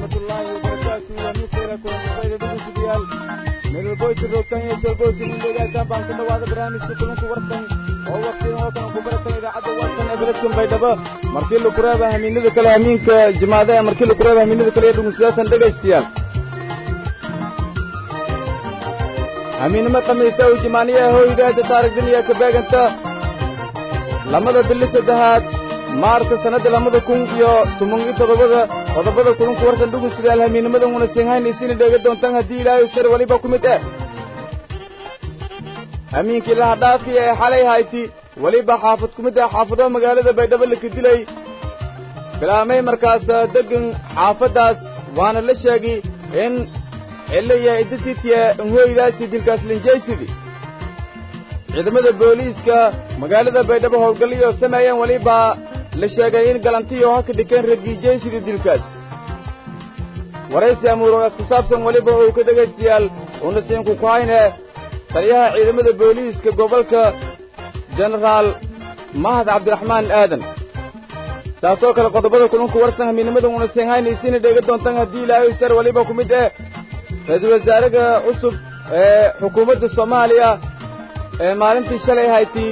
waraxmatullaahi wabarakaatu wamiikeela kulankubayda dhugushidayaal meelwalboysi roogtan iyo solboysi mindhegaataan baan ku dhawaada barnaamijka kulanku wartan oo waqtidan oo kale ku baratan idaacadda wartan ee beledkan baydhabo markii laku reeba hamiinada kale hamiinka jimaada ee markii laku reeba hamiinada kale iyo dhugunsidaasan dhegaystayaal hamiinimo khamiisa uu jimaaniyaha hooydaada taarigdan iyo ka beeganta lamada bili saddexaad maarta sannadda lamada kun iyo toban iyo toddobada qodobada kulunku warsan dhugun sidaal hamiinimadan una sinhayn isina dheega doontaan haddii ilaahay shar weliba ku mid eh hamiinkii laha dhaafi ee xalay hayti weliba xaafad ku mid ah xaafado magaalada baydhabo laka dilay bilaamay markaas deggan xaafaddaas waana la sheegay in xillo iyo iddatiitiya inhooydaasi dilkaas linjaysidii ciidamada booliiska magaalada baydhabo howlgalliyo sameeyeen weliba la sheegay in galantiyo haka dhikeen ragiijaysidii dilkaas waraysi amuurogaas ku saabsan weliba uu ka dhegaystayaal uuna siinku ku hayne taliyaha ciidamada booliiska gobolka jenaraal mahad cabdiraxmaan aadan saasoo kale qodobada kulunku warsan hamiinimada uuna siinhaynaysiina dheega doontaan haddii ilaahay shar weliba ku mid eh ra-iisul wasaaraha cusub ee xukuumadda soomaaliya ee maalintii shalay haytii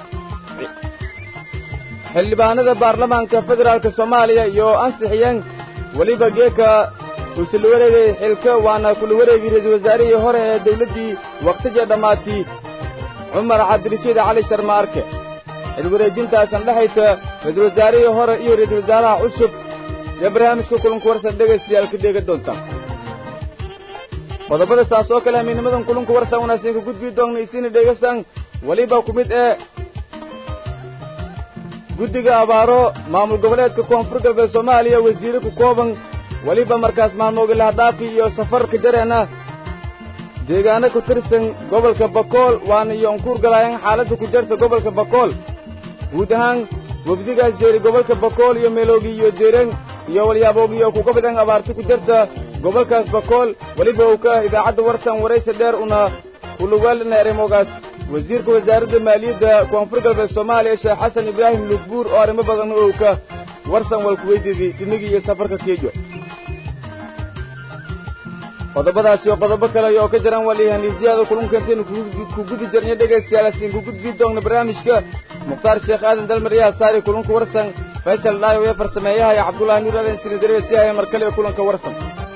xildhibaanada baarlamaanka federaalka soomaaliya iyo ansixiyeen weliba geeka uuse la wareegay xilka waana kula wareegay ra-iisul wasaarihii hore ee dawladdii wakhtiga dhammaatay cumar cabdirashiid cali sharma arke xilwareejintaasan dhexayta ra-iisul wasaarihii hore iyo ra-iisul wasaaraha cusub iyo barnaamijka kulanku warsan dhegaystayaal ka dheega doontaan qodobada saas oo kale hamiinimadan kulunku warsan wanaagsan ka gudbii doonna isina dheegasaan weliba ku mid ee guddiga abaaro maamul goboleedka koonfur galbeed soomaaliya wasiire ku kooban weliba markaas maalmooga lahadhaafi iyo safarka jareenna deegaano ku tirsan gobolka bakool waana iyo unkuur galaayeen xaaladda ku jarta gobolka bakool guud ahaan wafdigaas jeeri gobolka bakool iyo meeloogi iyo deereen iyo walyaaboogii kuga badan abaarta ku jarta gobolkaas bakool weliba uu ka ah idaacadda warsan waraysi dheer una uluwaalina erimogaas wasiirka wasaaradda maaliyadda koonfur galbeed soomaaliya sheekh xasan ibraahim lugbuur oo arrimo badan uu ka warsan walku weydiiday dhinigii iyo safarka keejo qodobadaas iyo qodobo kale oo ka jiraan waliihaniisyaada kulunka intaynu ku gudi jirnay dhegaystayaal asiin ku gudbii doonna barnaamijka mukhtaar sheekh aadan dalmaryaha saari kulunka warsan faysal dhaayo ee farsameeyaha iyo cabdullaahi nuur aadan sinidarewe si haya mar kale ee kulanka warsan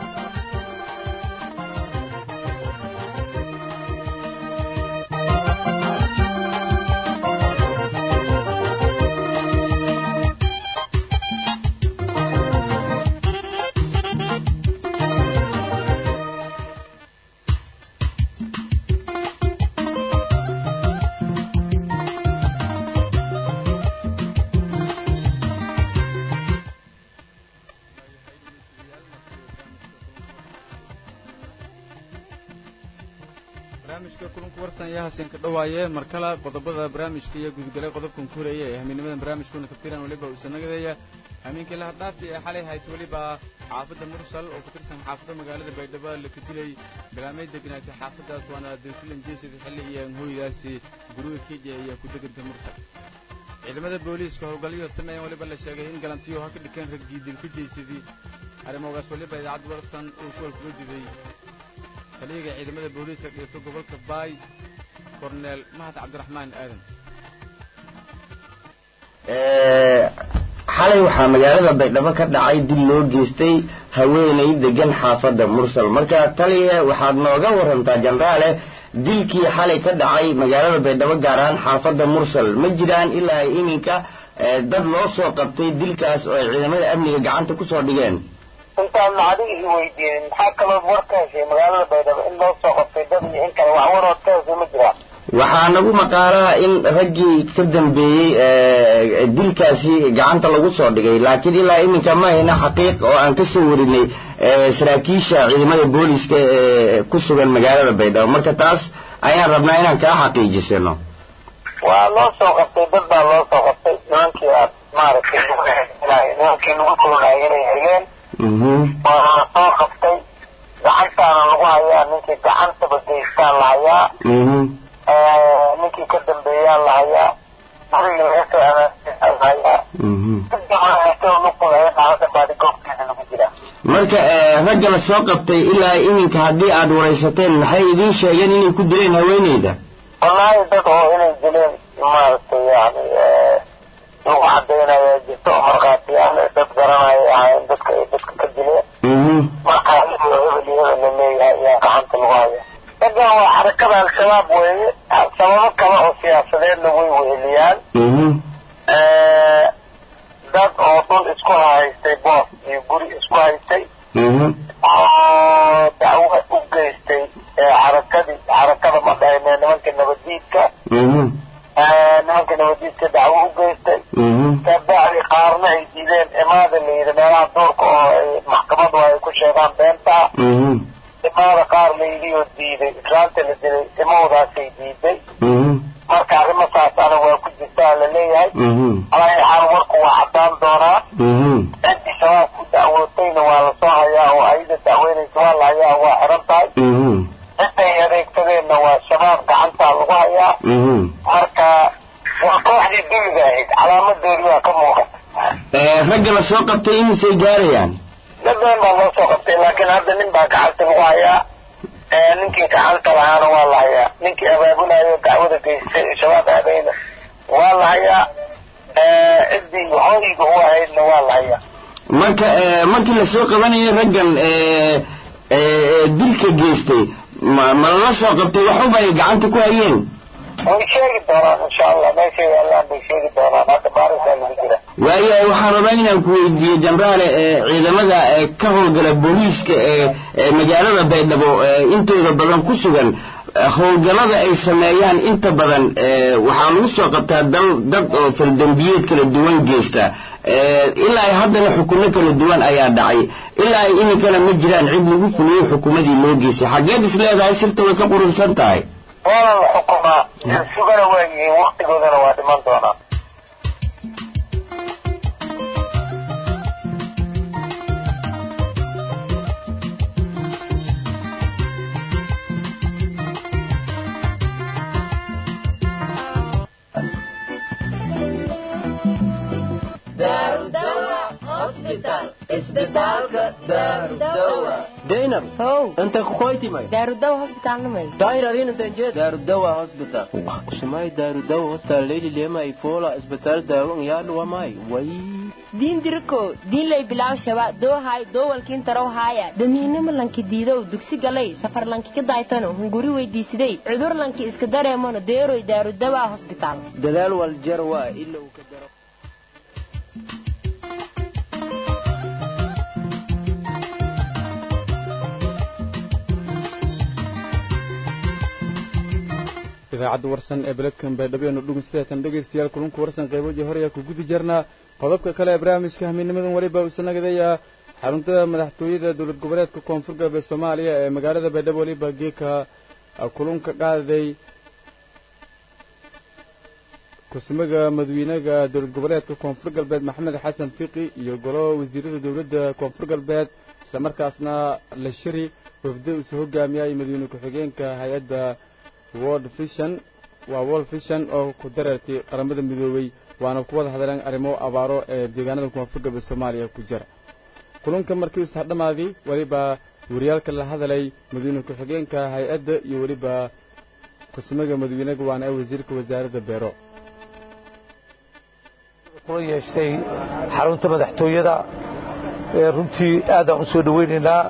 ka dhawaaye mar kale qodobada barnaamijka iyo gudgalay qodobkan ku horeeya ee hamiinimadan barnaamijkuna kaftiran weliba uu sanagadeeya hamiinkii laha dhaafi ee xalay hayt weliba xaafadda mursal oo ku tirsan xaafadda magaalada baydhabo laka dilay bilaamay degnaatay xaafaddaas waana dilkulan jeesida xilli iyo hooydaasi guriga kenya iyo ku-deganta mursal ciidamada booliiska howlgalyo sameeyeen weliba la sheegay in galantiyo ha ka dhikeen raggii dilka jeysadii arrimogaas weliba idaacad warsan uu kuwal kuga diday taliyaga ciidamada booliiska dhigto gobolka baay korneel mahad cabdiraxmaan aadan xalay waxaa magaalada baydhabo ka dhacay dil loo geystay haweenay degan xaafadda mursal marka taliya waxaad nooga warantaa jenaraale dilkii xalay ka dhacay magaalada baydhabo gaar ahaan xaafadda mursal ma jiraan ilaa iminka dad loo soo qabtay dilkaas oo ay ciidamada amniga gacanta ku soo dhigeen intaan adiga i weydiinin maxaa kalood war ka heshay magaalada baydhabo in loo soo qabtay dad iyo in kale wax warood ka heshay ma jiraan waxaa nagu maqaalaa in raggii ka dambeeyey dilkaasi gacanta lagu soo dhigay laakiin ilaa iminka ma hayna xaqiiq oo aan ka soo warinay saraakiisha ciidamada booliska ee ku sugan magaalada baydhabo marka taas ayaan rabnaa inaan kaa xaqiijisano waa loo soo qabtay dad baa loo soo qabtay nimankii aad maaragtay nimankii lagu kulunayay inay heleen waa la soo qabtay gacantaana lagu hayaa ninkii gacantaba geystaan la hayaa ninkii ka dambeeyaa la hayaa gurigii laga soo amaanaa la hayaa luqulayo xaalada baadi goobteeda lagu jiraa marka ragga la soo qabtay ilaa iminka haddii aad waraysateen maxay idiin sheegeen inay ku dileen haweeneyda wallaahi dad oo inay dileen maaragtay yani lagu cadaynayaa jirto oo markhaatiyaal dad garanaya ahayn dadka ay dadka ka dileen marka hebel iyo hebel la leeyahay ayaa gacanta lagu haya raggan waa xarakada al-shabaab weeye sababo kale oo siyaasadeedna way weheliyaan dad oo dhul isku haystay boos iyo guri isku haystay oo dacwo u geystay xarakadii xarakada ma dhahayne nimanka nabadiidka nimanka nabadiidka dacwo u geystay kabacdi qaarna ay diideen imaada la yidhi meelaha duurka oo ay maxkamadu ay ku sheegaan beenta imaada qaar la yidhi oo diiday islaanta la dilay imawdaasay diiday marka arrimo saasana waa ku jirtaa la leeyahay alaa xaal warku waa caddaan doonaa ciddii shabaab ku dacwootayna waa lasoo hayaa oo ayada dacweynaysa waa la hayaa waa xiran tahay cidday adeegsadeenna waa shabaab gacantaa lagu hayaa marka waa kooxdii duniga ahayd calaamadoodi waa ka muuqata ragga la soo qabtay imisay gaarayaan dad badan baa loo soo qabtay laakiin hadda nin baa gacanta lagu hayaa ninkii gacanta lahaana waa la hayaa ninkii abaabulayo dacwada geystay ee shabaab aadayna waa la hayaa ciddii hooyiga u ahaydna waa la hayaa marka markii lasoo qabanayo raggan dilka geystay ma ma lala soo qabtay waxuba ay gacanta ku hayeen way sheegi doonaan insha allah meeshay yaallaan bay sheegi doonaan hadda baarisaa lagu jira waayahay waxaan rabaa inaan ku weydiiyo jenaraale ciidamada ka howlgala booliiska ee magaalada baydhabo intooda badan ku sugan howlgallada ay sameeyaan inta badan waxaa lagu soo qabtaa dal dad oo faldambiyeed kala duwan geysta ilaa ay haddana xukumo kala duwan ayaa dhacay ilaa ay iminkana ma jiraan cid lagu fuliyo xukumadii loo geystay xageed is leedahay sirta way ka qurunsan tahay waana la xukumaa sugana waa yihiin waktigoodana waa dhiman doonaa daynab how inta kukoytimay daarudawa hosbitaalnamay daayir adin intan jeed daarudawa hospital kusumay daarudawa hospital leyli lema ifola isbitaal daawan yaadhu wamay way diin diriko diin lay bilaaw shaba doohay doowalkiin tarow haaya damiinimo lanki diidow dugsi galay safar lanki ka daaytano hunguri weydiisiday cudur lanki iska dareemano deeroy daarudawa hosbitaal dadaal wal jar waa ilow ka daro idaacadda warsan ee beledkan baydhabeenu dhugun sideetan dhegaystayaal kulunka warsan qayboodii hore ayaa ku gudi jirnaa qodobka kale ee barnaamijka hamiinimadan weliba uusa nagadaya xarunta madaxtooyada dowlad goboleedka koonfur galbeed soomaaliya ee magaalada baydhabo weliba geeka kulunka qaaday kusumaga madawiinaga dowlad goboleedka koonfur galbeed maxamed xasan fiqi iyo golo wasiirada dowladda koonfur galbeed islamarkaasna la shiri wafda uusa hogaamiyay madawiine ku-xigeenka hay-adda world vision waa world vision oo ku dareertay qaramada midoobay waana ku wada hadleen arrimo abaaro ee deegaanada koonfur galbeed soomaaliya ku jira kulunka markii usax dhammaadii weliba wariyaalka la hadalay madawiine ku-xigeenka hay-adda iyo weliba kusumaga madawiinaga waana ee wasiirka wasaaradda beero kula yeeshtay xarunta madaxtooyada runtii aadaan u soo dhowaynaynaa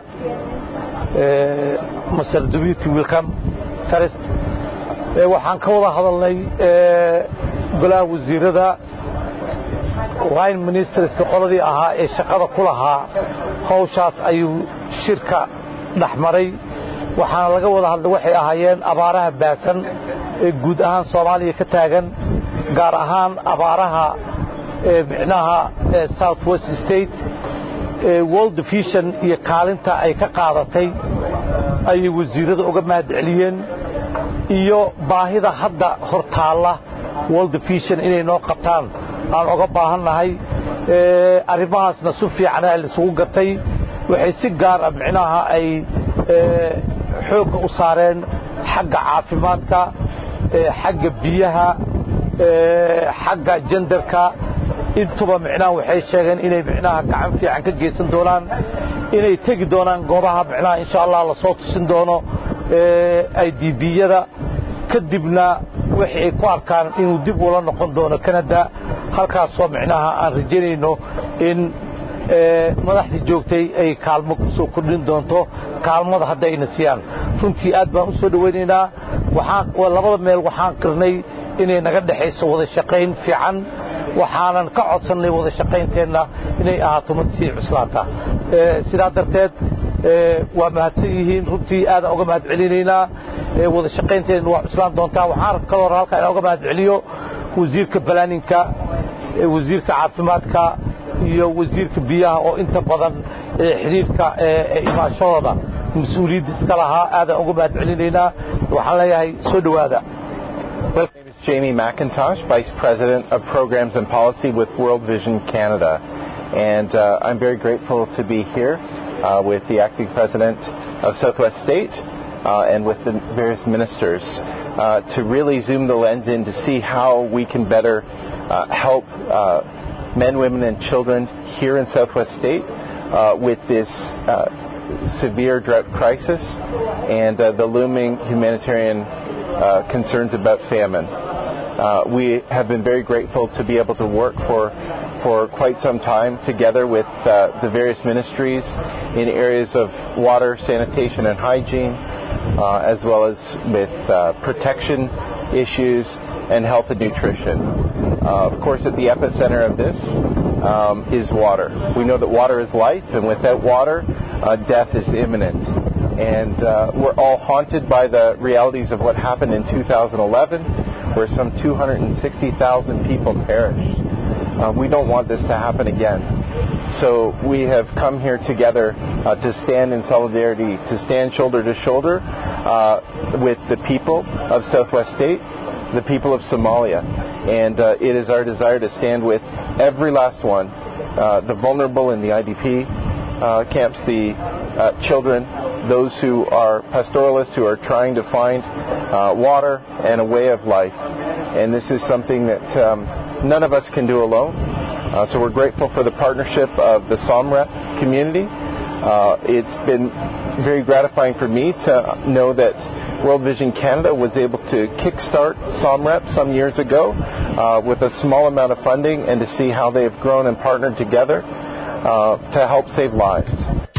masar dubuty welcome first waxaan ka wada hadalnay golaha wasiirada line ministerska qoladii ahaa ee shaqada ku lahaa hawshaas ayuu shirka dhex maray waxaana laga wada hadlay waxay ahaayeen abaaraha baasan ee guud ahaan soomaaliya ka taagan gaar ahaan abaaraha micnaha south west state world vision iyo kaalinta ay ka qaadatay ayay wasiirada uga mahad celiyeen iyo baahida hadda hor taalla world vision inay noo qabtaan aan oga baahannahay arrimahaasna si fiicana laisugu gatay waxay si gaar ah micnaha ay xoogga u saareen xagga caafimaadka xagga biyaha xagga jendarka intuba micnaha waxay sheegeen inay micnaha gacan fiican ka geysan doonaan inay tegi doonaan goobaha micnaha insha allah lasoo tusin doono i d biyada kadibna wixii ay ku arkaan inuu dib ula noqon doono canada halkaasoo micnaha aan rajaynayno in madaxdii joogtay ay kaalmo ku soo kordhin doonto kaalmada hadda ayna siiyaan runtii aad baan u soo dhowaynaynaa labada meel waxaan qirnay inay naga dhexayso wada shaqayn fiican waxaanan ka codsannay wada shaqaynteenna inay ahaato mid sii cuslaata sidaa darteed waa mahadsan yihiin runtii aadaan uga mahad celinaynaa wada shaqaynteenna waa cuslaan doontaa waxaan kaloo halkaa inaan uga mahad celiyo wasiirka balaaninka wasiirka caafimaadka iyo wasiirka biyaha oo inta badan xidhiirka imaashadooda mas-uuliyadda iska lahaa aadaan uga mahad celinaynaa waxaan leeyahay soo dhowaada Jamie McIntosh, Vice President of Programs and Policy with World Vision Canada. And uh, I'm very grateful to be here uh, with the acting president of Southwest State uh, and with the various ministers to really zoom the lens in to see how we can better help men, women, and children here in Southwest State with this severe drought crisis and the looming humanitarian concerns about famine. Uh, we have been very grateful to be able to work for for quite some time together with uh, the various ministries in areas of water, sanitation, and hygiene, uh, as well as with protection issues and health and nutrition. of course, at the epicenter of this um, is water. We know that water is life, and without water, death is imminent and uh, we're all haunted by the realities of what happened in 2011, where some 260,000 people perished. Uh, we don't want this to happen again. So we have come here together uh, to stand in solidarity, to stand shoulder to shoulder with the people of Southwest State, the people of Somalia. And it is our desire to stand with every last one, the vulnerable in the IDP camps, the children, those who are pastoralists who are trying to find uh, water and a way of life. And this is something that um, none of us can do alone. Uh, so we're grateful for the partnership of the SOMREP community. Uh, it's been very gratifying for me to know that World Vision Canada was able to kickstart SOMREP some years ago with a small amount of funding and to see how they have grown and partnered together to help save lives.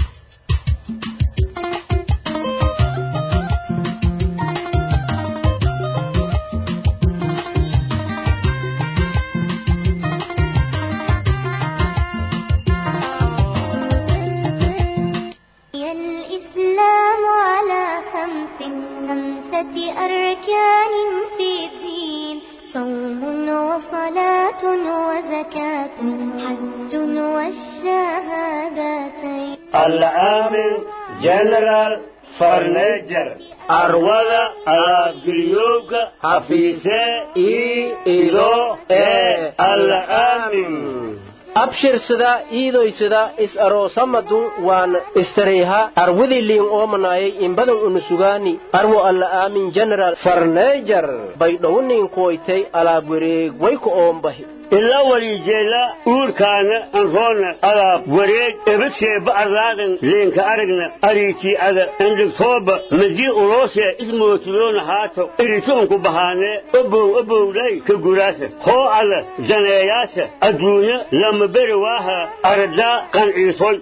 العامل جنرال فرنجر أروضة أبريوك حفيسة إي إلو إي العامل abshirsada iidoysada is aroosamadu waan istareyha arwadii liin oomanayay inbadan unusugaani arwo alla aamin general farneejar bay dhowniin kuwaytay alaab wareeg wayku oombahi ilaa waliijeela uurkaana anroona alaab wareeg ebadshee ba'arlaadan leenka aragna ariitii ada endhigtooba madii uloosee ismootiloona haato irituunku bahaanee obow obowdhay ka guraasa hoo alla daneeyaasa adduunya lama beri waaha aradaa qanciisoy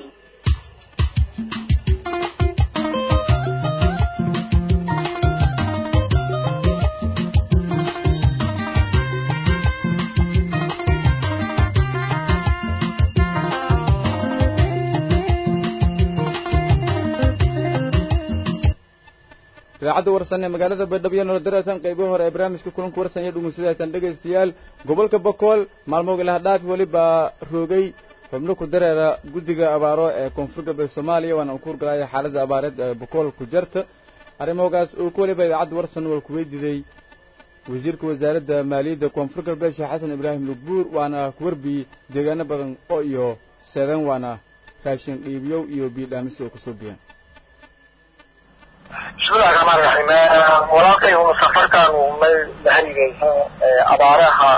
idaacadda warsan ee magaalada baydhabo iyo nolodaratan qaybo hore ee barnaamijka kulanka warsan iyo dhugeysadatan dhegaystayaal gobolka bokool maalmoog ilaha dhaaf welibaa roogay xubno ku dareera guddiga abaaro ee koonfur galbeed soomaaliya waana uu ku hurgalaya xaaladda abaareed ee bokool ku jarta arrimogaas uu ku waliba idaacadda warsan waa ku weydiiday wasiirka wasaaradda maaliyadda koonfur galbeed sheekh xasan ibraahim lugbuur waana ku warbiyey deegaano badan oo iyo seedan waana raashin dhiibyow iyo biidhaamisi oo kusoo biyeen bismillahi raxmaan raxiim walaalkay uu safarkan uu may laharigaysa abaaraha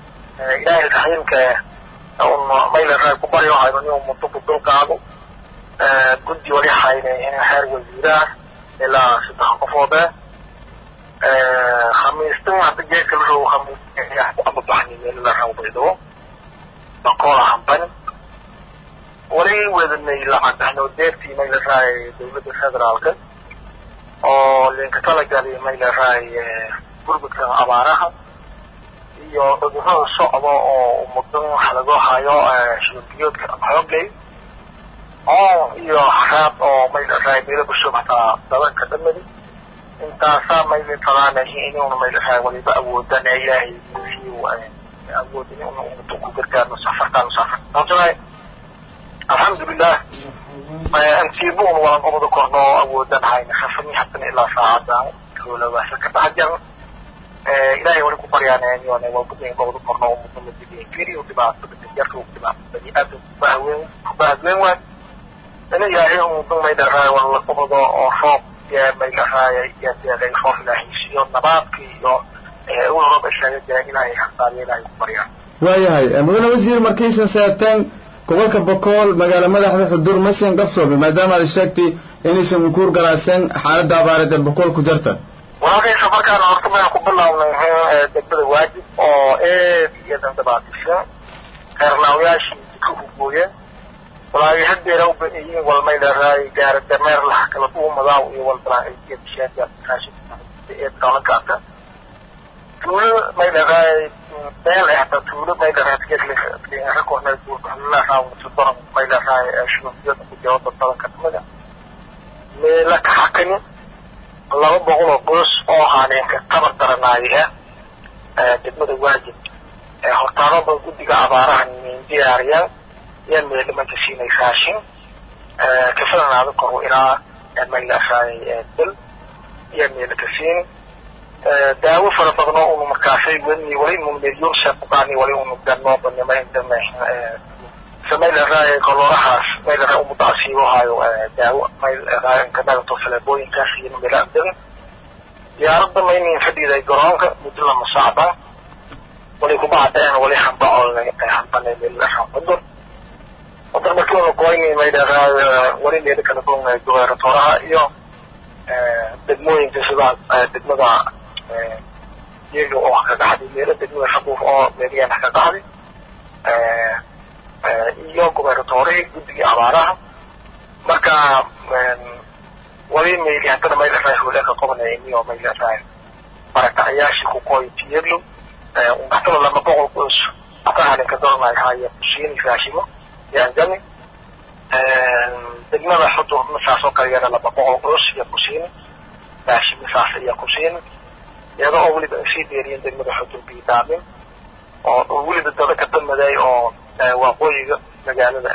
ilaahay raxiimka un mayla raay ku baryo hayno inuu muddo ku dulqaado guddi wali haynay xeer wasiiraha ilaa saddex qofoode khamiistan hadda geedka la rabo khamiis ama baxni meel la rabo baydhabo baqoola hamban wali wadanay lacag ahnoo deertii may la rahay dowladda federaalka oo linka talagali may la rahay gurmudka abaaraha iyo cudurrada socda oo mudan waxa lagu hayo shilbiyoodka xoogay oo iyo xaraab oo may la rahay meelo busho hataa dabanka dhamadi intaasaa may la talaanahay inuuna may la rahay waliba awoodana ilaahay siiyo awood in ummadu ku gargaarno safartaan safar sababtoo alxamdulilah antiibuun waan umada korno awoodan hayna safani hadan ilaa saacada howlawasa ka dhaxjan ilaahay wali ku baryaanayona waa gudnayn umada korno umada madidin keliyo dhibaatada jarka ugu dhibaato bani aadam kubahaween kubahadween waay ina ilaahay umada may dharaay wala umada oo roob yaa may dharaay yaa deeqay roob ilaahay siiyo nabaadka iyo roob ishaaga jira ilaahay hasaariyo ilaahay ku baryaan waayahay mudane wasiir markaysan seeteen gobolka bokool magaala madaxda xudur masen gafsoobe maadaama aad sheegtay inaysan ukuur galaaseen xaaladda abaareed ee bokool ku jirta walaalkay safarkaan horta mayaan ku bilaabnay degmada waajib oo eed iyo dandabaatisha reernaawayaashii ka hugooyeen walaahi hadeera u baneeyiin walmay leeraay gaara dameer laha kala dhuumadaaw iyo walbalaa iyo bishaada raashinka eed kalankaata tuulo may leeraay meel eh hata tuulo may leeraay tigeedlinga kornay buurkaxlilaahaa sudoran may leeraay shubabiyada ku jawaba badanka dhimada meela ka xakani laba boqol oo qoys oo haaneenka tabar daranaaya degmada waajib hortaanaba guddiga abaaraha diyaariyaan yaa meelimanka siinay raashin kafalanaada koro ilaa may leeraay dal yaa meela ka siini daawo fara badan oo unu markaasay wani wali unu milyon shaquqaani wali unu ganoobanimay samay leeraay koloorahaas may leeraay umuda asiibo hayo daawo may leeraay kanagato faleebooyinkaas iyo mela dagan diyaaradda maynin fadhiday garoonka muddo lama socda wali kuma cadeen wali hambacoolnay hambanay meel leeraay qudur qudur markii unu goynay may leeraay wali meelo kala goynay gobernatoraha iyo degmooyinka sida degmada iyaga oo ka qaxday meelo degmada shaquuf oo meeliyaan ka qaxday iyo gobernatoorihii guddigii abaaraha marka wali mayli haddana may leerahay howleeka qabanaya iniyo may leerahay barakacayaashii ku qooy tiyadlo haddana lama boqol qoys hata halinka doranay haya kusiini raashimo yaangami degmada xudur saas oo kale yana laba boqol qoys iyo kusiini raashimo saas ayaa kusiini iyada oo weliba ay sii dheeriyeen degmada xudur biidaamin oo weliba dada ka damaday oo waqooyiga magaalada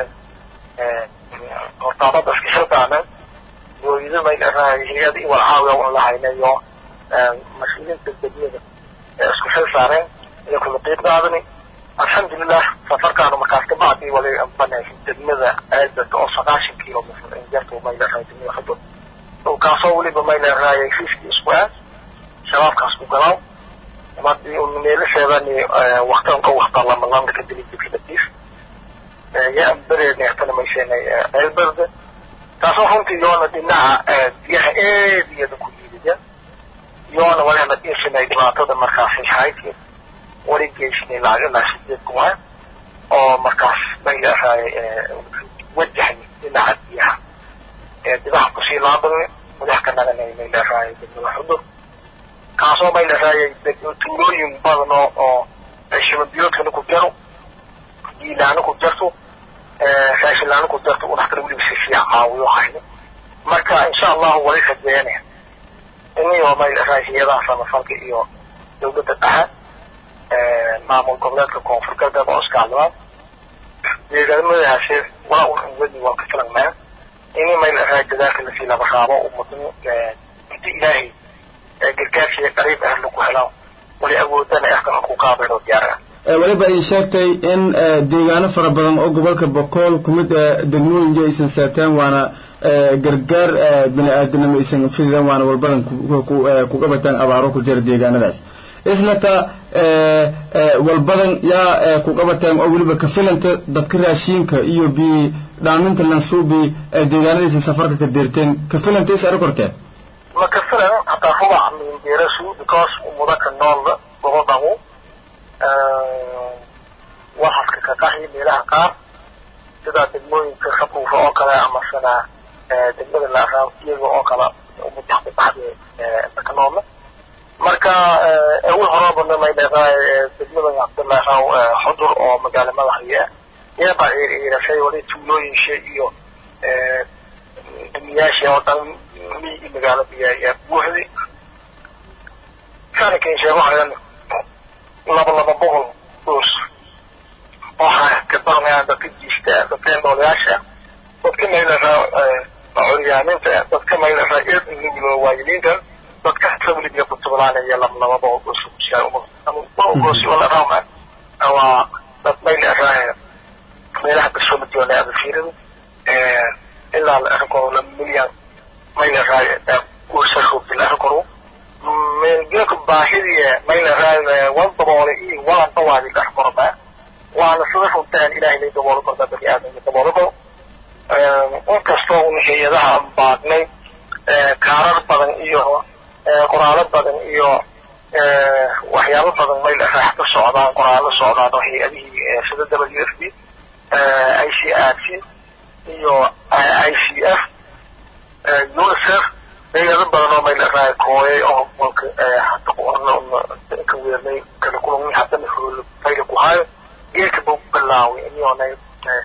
hortaabada iska xilqaameen gooyida may leerahay hay-ada in wal caawiya un lahaynayo mas-uuliyiinta degmada ee isku xil saareen iyo kula qiib qaadani alxamdulilah safarkaanu markaas ka bacdi wali banay degmada aadad oo sagaashan kilomitr injartu may leerahay degmada xudur dhulkaasoo weliba may leerahay fiiskii isku aad shabaabkaas ku galaaw madii un meelasheedani waktan ka wakta lama landa ka dili dikadadiis yaa bereedni hatana mayseenay ceelberde taasoo runtii yoona dhinaca biyaha eed iyada ku liidaya yoona walihana dhiisinay dhibaatada markaasi hayki wali geysnay lacag ilaa sideed kumaan oo markaas may leerahay wajahni dhinaca biyaha dibaha kusii laabanay madax ka naganay may leerahay degmada xudur kaasoo may leeraayay tuulooyin badan oo oo shababiyoodkana ku jaro diilaana ku jarto raashinlaana ku jarto un haddana weliba si fiican caawiyo hayno marka insha allahu wali rajeene iniyo may leeraay hay-adaha samafalka iyo dowladda dhexe maamul goboleedka koonfur galbeed oo iskaalmaan deegaamadaasi walaa un wadi waa ka filanmaa ini may leeraay dadaalka lasii laba raabo umadin inta ilaahay gargaarkiiyo qariib ah lagu helo wali awoodana afkan ku qaabayno diyaara weliba ay sheegtay in deegaano fara badan oo gobolka bokool kumid degmooyinka aysan saateen waana gargaar bini aadanimo aysan fidideen waana walbadan kuga bataan abaaro ku jira deegaanadaas islata walbadan yaa ku qabateen oo weliba ka filanta dadka raashiinka iyo bi dhaaminta lansuubi ee deegaanadiisa safarka ka deerteen ka filanta is ari korteen ma ka filan hataa rubac min beerasu because mudaka noolda gobodhagu waxaska ka qaxi meelaha qaar sida degmooyinka khabuufa oo kale amasana degmada laaraaw iyaga oo kale mudaxda baxda ka noolna marka awal horabana may dheeqaay degmada cabdilaahaw xudur oo magaalo madaxaya iyaba ciirashay wali tuulooyinsha iyo demiyaasha oo dhan miyi magaalada yaa buuxday saanikan sheegahayan laba laba boqol dus waxaa ka baranayaan dadka jiista dadka noolayaasha dadka maylahaa curyaaninta dadka maylahaa eednuglo waayiliinta dadka sabliga kutublaanaya laba laba boqol dus gosi wala raama waa dad maylahaa meelaha kasoomadyoona abafiirada ilaa la arkoro laba milyan maylahaa guursaroogti la arkoro geeka baahidii maylahaa wan daboole iyo walan dhawaadi la arkoroba waana sida runtaan ilaahay lay daboolo korta bani aadamka daboolo karo inkastoo un hay-adaha baadnay kaarar badan iyo qoraalo badan iyo waxyaabo badan mayla raax ka socdaan qoraalo socdaan oo hay-adihii sida w f b i c r c iyo i c f unicef hay-ado badan oo mayla raax kooyay oo mulka hata ka weernay kala kulmi haddana hoolo mayla ku hayo geedka buu bilaaway inyoonay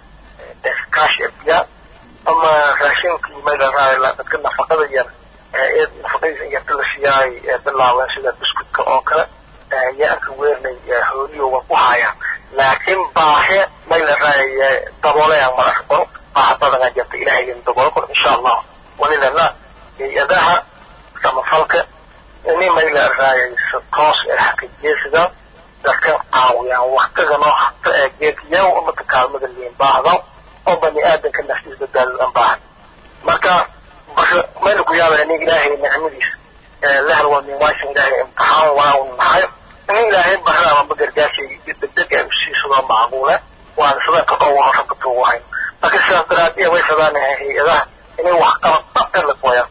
kaash biyaa ama raashinkii mayla raax dadka nafaqada yar ee nafaqadiisa yarta la siyaay bilaaween sida biskutka oo kale yaanka weernay hooliyoga ku hayaan laakiin baahe mayla raay daboolayaan madax qoro baaha badanaa jirta ilaahay daboolo karo insha allah walilana hay-adaha samafalka ini mayla raay toos ee xaqiijiyasida dadka caawiyaan waktiganoo hata ee geedyaw umaka kaalmada liin baahdo oo bani aadanka naftiis badbaadadan baahan marka basha mayna ku yaabaya nin ilaahay nicmadiis lahal waa min waashin ilaahay imtixaan waa un nahay in ilaahay barra amaba gargaashay degdeg ay usiisadoo macquule waana sidanka dhowro rabka tuugahayn marka sidaas daraaddeed way fadaanahay hay-adaha inay wax qabad dhabta la gooyaan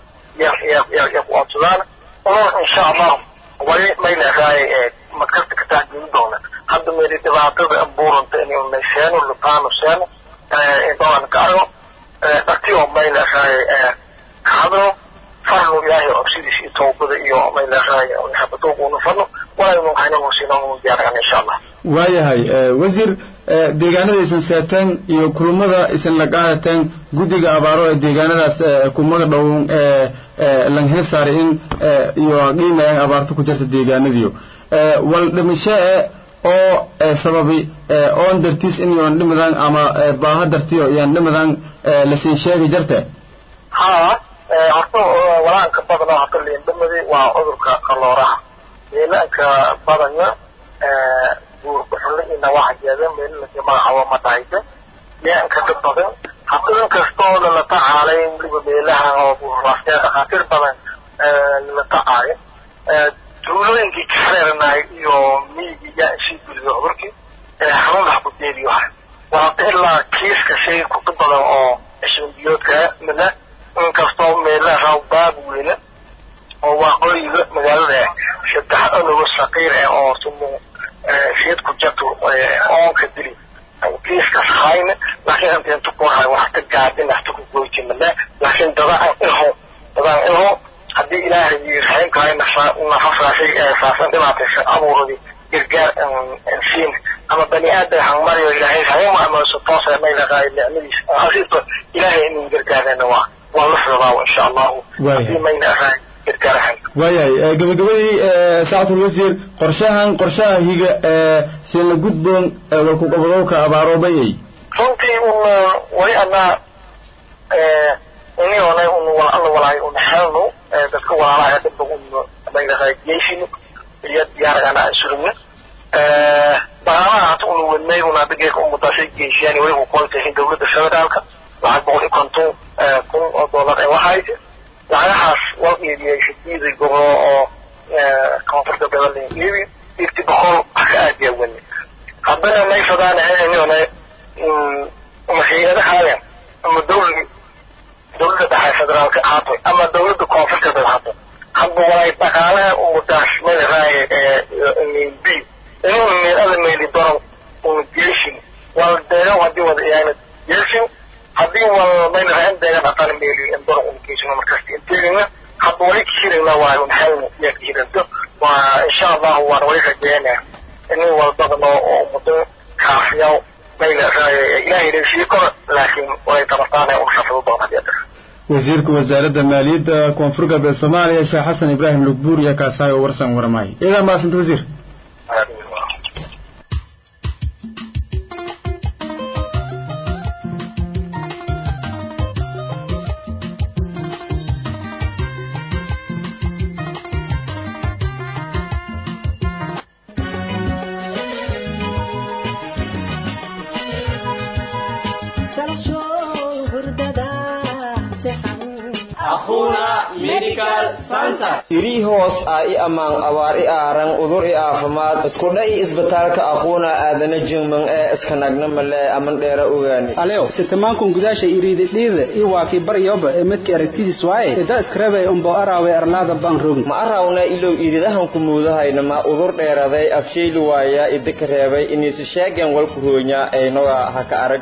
ya ku codsadaan unoon insha allah wali mayna raay madkasta ka taxgeli doona hadda meeli dhibaatada abuuranta inay unayseeno lutaano seeno intaan ka argo dharti oo mayna raay ka hadlo farnu ilaahay codsidiisa iyo tawbada iyo mayna raay habadooguuna farno walaynu haynagu siinaanu diyaargan insha allah waayahay wasiir deegaanada isan seeteen iyo kulmada isan la qaadateen guddiga abaaro ee deegaanadaas kumaga dhown langhel saaray in iyo qiimayaan abaarto ku jirta deegaanadiyo wal dhimasho oo sababi oon dartiis in yoon dhimadaan ama baaha dartiyo yaan dhimadaan lasiin sheegi jirte haa horta walaanka badan oo hata liindhamadi waa cudurka qalooraha meelaanka badanya buurbuxulle iyo nawaaxajeeda meelalaka magacaabo ma dhahaysa meeanka dad badan hata in kastoo lala tacaalay weliba meelaha oo buurraasya dhakhaatiir badan lala tacaayo tuulooyinkii ka reernaay iyo miyigii yaa isii geliyo cudurkii xanuun wax ku deeliyo ha waata ilaa kiiska shay kutu badan oo cishbanbiyoodka mina inkastoo meelaha baab weyne oo waaqooyiga magaalada saddex onogo saqiir ah oo sumu sheed ku jarto oonka dili kiiskas hayne laakiin anta inta ku hay waxta gaadin hata ku goyti male laakiin dadaan ilho dadaan ilho haddii ilaahay raximkahay nafasaashay saasan dhibaataysa abuuradii gargaar siin ama bani aadan hangmariyo ilaahay raxim ama si toosa maylaaqaayo nicmadiisa asiibto ilaahay inuu gargaarana waa waa la socdaa insha allahu haddii mayna ahaan gargaarahan waayahay gabagabadii saacatul wasiir qorshahan qorshaha higa sina gudboon walkuqabadowka abaaroobay runtii un wali anaa ini onay un wal alla walaay un helno dadka walaalaha dhibba un maylaha geysino iyo diyaaragana aan surugno bahalaha hata un wadnay un adigeeka umadaasay geysiyaan wali ku qoontahin dowladda federaalka lacag boqol iyo konton kun oo dollar ee waxayse lacagahaas wal iibiyay shadiiday gobro oo koonfurta gobolin iibi ifti boqol haka aadiya wani haddana may fadaan inuna hay-adahaaya ama dawli dawladda dhexe federaalka ahaato ama dawladda koonfurteeda ahaato hadba walay dhaqaalaha umudaas madaraaye b inuu meelada meeli doron una jeeshin wal deegan hadii wada iyaana jeeshin haddii wal maynaraha in deegan dhaqaala meeli in doron una geeshin markaas inteegina hadda wali kahirayna waa un helna yaa kahiranto waa insha allahu waan wali rajeynaya inuu walbadano oo muddo kaafiyaw maynaraaye ilaahay leeshii koro laakiin walay tabartaana un xafido doon hadii adar wasiirka wasaaradda maaliyadda koonfur galbeed soomaaliya sheekh xasan ibraahim lugbuur iyo kaasaayo warsan waramaay iyadaa maasanta wasiir irii hoos ah i ammaan abaar i aaran udur i aafimaad iskudha i isbitaalka aquuna aadana jingman ee iskanagna male aman dheera ogaani alew sitamankun gudaasha iriididhiida i waakii baryoba ee midkii aragtidiis waaye ida iskarabay umbo araawe arlaada baan rogin ma arawna ilow iridahan ku muudahayna ma udur dheeraday afshayli waaya idika reebay iniisi sheegen walku roonya aynoga haka arag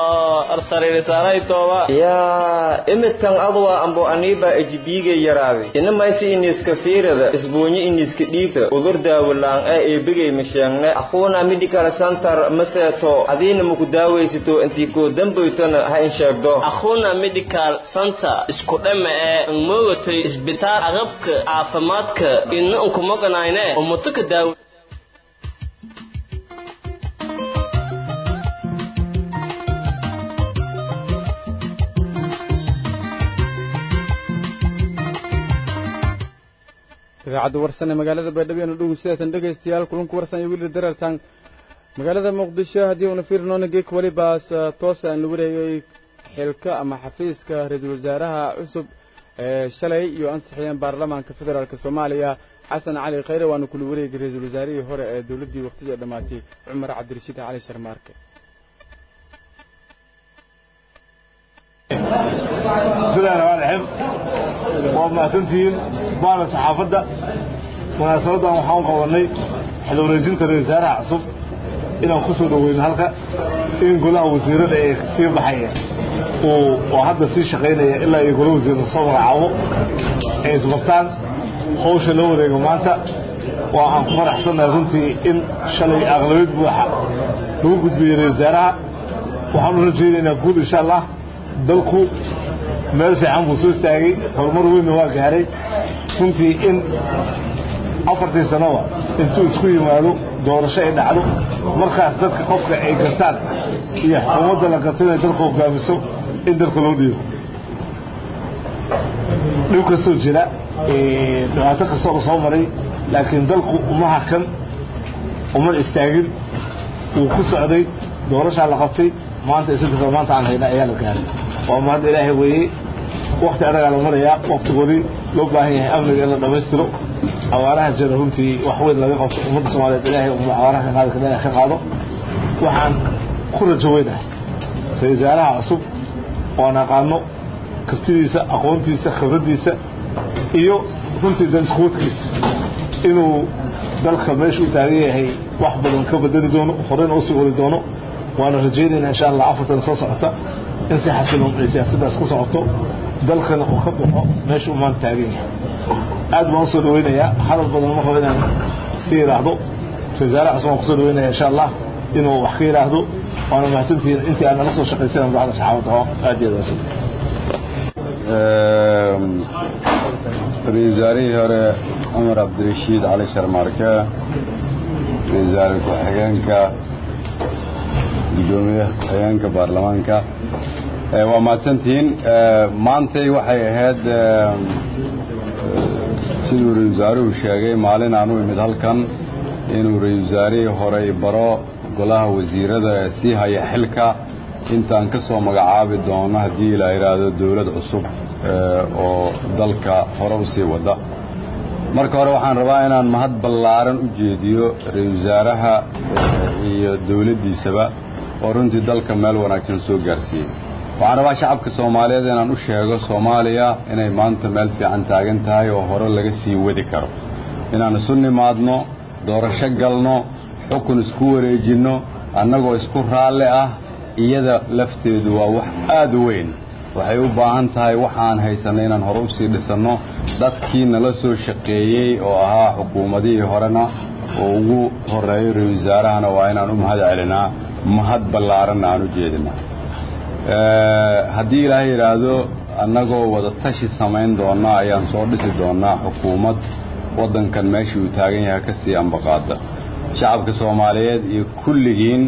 yaa imidkan adwa ambo aniiba ejibiigay yaraaday inamaysi iniiska fiirada isbuunyo iniiska dhiigta udur daawalaan ee eebigay masheegne aquuna medical center maseeto adiina maku daawaysato intii koo dambaytona ha in sheegdo akhuna medical center isku dhama ee moogatay isbitaal aqabka caafimaadka ina unkumoganayne umutuka daaw idaacadda warsan ee magaalada baydhabo anu dhogu sidaatan dhegaystayaal kulanku warsan iyo wili darartan magaalada muqdisho haddii uuna fiirinoona geek welibaas toos aan la wareegay xilka ama xafiiska ra-iisul wasaaraha cusub ee shalay iyo ansixiyeen baarlamaanka federaalk soomaaliya xasan cali khayre waana kula wareegay ra-iisul wasaarihii hore ee dowladdii waqtidii dhammaatay cumar cabdirashiid cali sharmaarke bismillahi raxmaan raxiim waa mahadsantihiin baana saxaafadda munaasabadan waxaan u qabanay xil wareejinta ra-isul wasaaraha cusub inaan ku soo dhoweyno halka in golaha wasiirada ee sii baxaya uu oo hadda sii shaqaynaya ilaa iyo golaha wasiirada soo magacaabo ay isbartaan hawsha loo wareego maanta waa aan ku faraxsannahay runtii in shalay aqlabiyad buuxa lagu gudbiyey ra-isul wasaaraha waxaan u rajaynaynaa guud insha allah dalku meel fiican buu soo istaagay horumar weynna waa gaaray runtii in afartii sanoba intuu isku yimaado doorasho ay dhacdo markaas dadka qofka ay gartaan iyo xukuumadda la garto inay dalka hogaamiso in dalka loo dhiibo dhib kastoo jira dhibaato kastoo soo maray laakiin dalku uma hakan uma istaagin wuu ku socday doorashaa la qabtay maanta isdika maanta aan hayna ayaa la gaaray waa mahad ilaahay weeyey wakti anagaa la marayaa waktigoodii loo baahan yahay amniga in la dhammaystiro awaaraha jira runtii wax weyn laga qabto ummadda soomaaliyeed ilaahay uma awaaraha ka qaadi kara ka qaado waxaan ku rajo weynahay ra-isul wasaaraha cusub waan aqaano kartidiisa aqoontiisa khibraddiisa iyo runtii daniskuwadkiisa inuu dalka meesha u taagan yahay wax badan ka bedeli doono horeyna usii wadi doono waana rajaynaynaa insha allah afartan soo socota in si xasiloon ay siyaasaddaas ku socoto dalkana uu ka baxo meesha uu maanta taagan yahay aad baan usoo dhaweynayaa hadal badan ma rabo inaan si yidhaahdo ra-iisaare cusub waan kusoo dhaweynaya insha allah inuu wax ka yidhaahdo waana mahadsantihiin intii aan nala soo shaqaysanan bacda saxaabadda oo aad iyo aad mahadsantihin ra-isul wasaarihii hore cumar cabdirashiid cali sharmaarke ra-isul wasaare ku-xigeenka guddoomiyaha ku-xigeenka baarlamaanka waa mahadsantihiin maantay waxay ahayd siduu ra-isul wasaaruhu sheegay maalin aan u imid halkan inuu ra-isul wasaarihii horey baro golaha wasiirada ee sii haya xilka intaan ka soo magacaabi doono haddii la yidhaahdo dowlad cusub oo dalka hore u sii wada marka hore waxaan rabaa inaan mahad ballaaran u jeediyo ra-iisul wasaaraha iyo dowladdiisaba oo runtii dalka meel wanaagsan soo gaarsiiyey waxaan rabaa shacabka soomaaliyeed inaan u sheego soomaaliya inay maanta meel fiican taagan tahay oo hore laga sii wadi karo inaan isu nimaadno doorasho galno xukun isku wareejinno annagoo isku raalli ah iyada lafteedu waa wax aad u weyn waxay u baahan tahay waxaan haysanay inaan hore usii dhisanno dadkii nala soo shaqeeyey oo ahaa xukuumadihii horena oo ugu horeeyo ra-isul wasaarahana waa inaan u mahad celinaa mahad ballaaranna aan u jeedinaa haddii ilaahay yidhaahdo annagoo wada tashi samayn doonna ayaan soo dhisi doonnaa xukuumad waddankan meeshii uu taagan yahay ka sii ambaqaada shacabka soomaaliyeed iyo kulligiin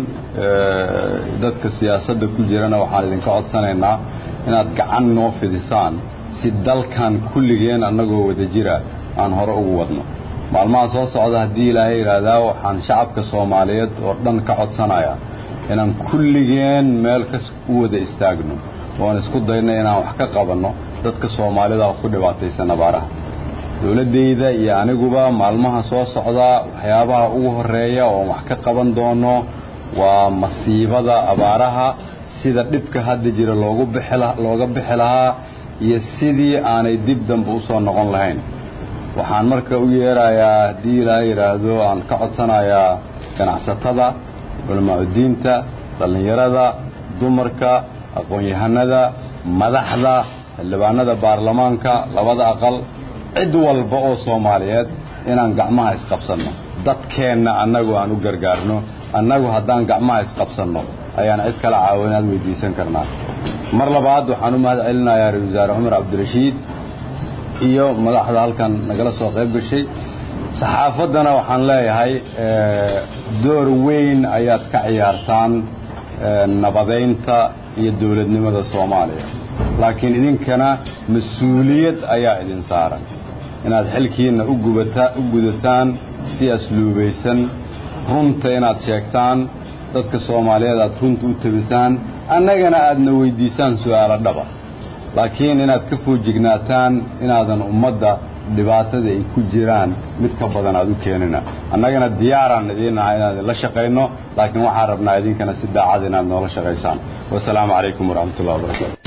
dadka siyaasadda ku jirana waxaan idinka codsanaynaa inaad gacan noo fidisaan si dalkan kulligeen annagoo wada jira aan hore ugu wadno maalmaha soo socda haddii ilaahay yidhaahdaa waxaan shacabka soomaaliyeed oo dhan ka codsanayaa inaan kulligeen meel ka u wada istaagno oan isku dayno inaan wax ka qabanno dadka soomaalida ku dhibaataysan abaaraha dowladdayda iyo aniguba maalmaha soo socda waxyaabaha ugu horreeya oon wax ka qaban doono waa masiibada abaaraha sida dhibka hadda jira loogu bixi looga bixi lahaa iyo sidii aanay dib dambe u soo noqon lahayn waxaan marka u yeerayaa haddii ilaahay yidhaahdo aan ka codsanayaa ganacsatada culamaacudiinta dhallinyarada dumarka aqoon-yahanada madaxda xildhibaanada baarlamaanka labada aqal cid walba oo soomaaliyeed inaan gacmaha isqabsanno dadkeenna annagu aan u gargaarno annagu haddaan gacmaha isqabsanno ayaan cid kala caawinaad weydiisan karnaa mar labaad waxaan u mahad celinayaa ra-isul wasaare cumar cabdirashiid iyo madaxda halkan nagala soo qayb gashay saxaafaddana waxaan leeyahay door weyn ayaad ka ciyaartaan nabadaynta iyo dowladnimada soomaaliya laakiin idinkana mas-uuliyad ayaa idin saaran inaad xilkiinna u gudataan si asluubaysan runta inaad sheegtaan dadka soomaaliyeed aad runta u tabisaan annagana aadna weyddiisaan su'aalo dhaba laakiin inaad ka foojignaataan inaadan ummadda dhibaatada ay ku jiraan mid ka badan aad u keenina annagana diyaaraan idiin nahay inaan idinla shaqayno laakiin waxaan rabnaa idinkana si daacad inaad noola shaqaysaan wasalaamu calaykum waraxmatullahi wabarakaatu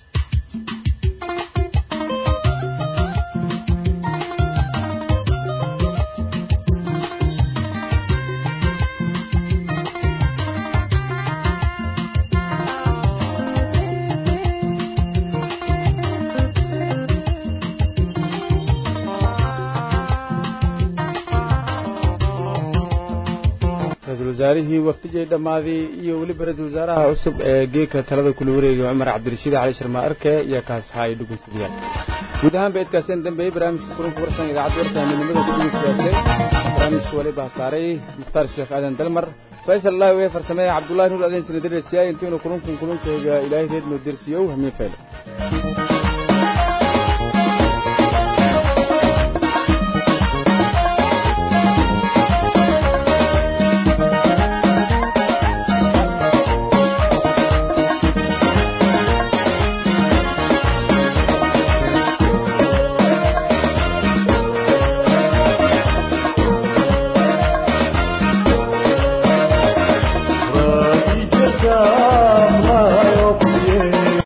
wasaarihii waftijay dhammaaday iyo weliba ra-iisul wasaaraha cusub ee geedka talada kula wareegay cumar cabdirashiid cali sharma arke iyo kaasxaay dhugunsadyaal guud ahaan beedkaaseen dambeeyey barnaamijka kulanka warsan idaacadda warsaamidnimada kudhegeystayaaseen barnaamijka waliba saaray mukhtaar sheekh aadan dalmar faysal allahi wee farsameeye cabdullahi nuur aden sinadiresiyaay intiinu kulunkun kulunkayga ilaahay reedmo dersiyow hamiin fayle God.